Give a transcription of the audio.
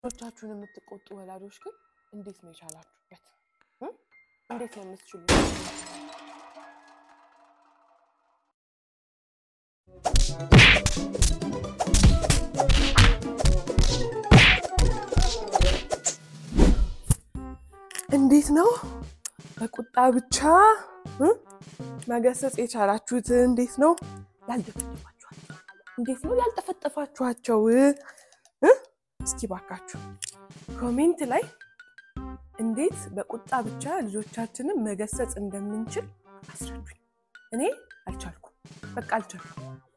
ልጆቻችሁን የምትቆጡ ወላጆች ግን እንዴት ነው የቻላችሁበት? እንዴት ነው የምትችሉ? እንዴት ነው በቁጣ ብቻ መገሰጽ የቻላችሁት? እንዴት ነው ያልደፈጠፋችኋቸው? እንዴት ነው ያልጠፈጠፋችኋቸው? እስኪ ባካችሁ ኮሜንት ላይ እንዴት በቁጣ ብቻ ልጆቻችንን መገሰጽ እንደምንችል አስረዱኝ። እኔ አልቻልኩም፣ በቃ አልቻልኩም።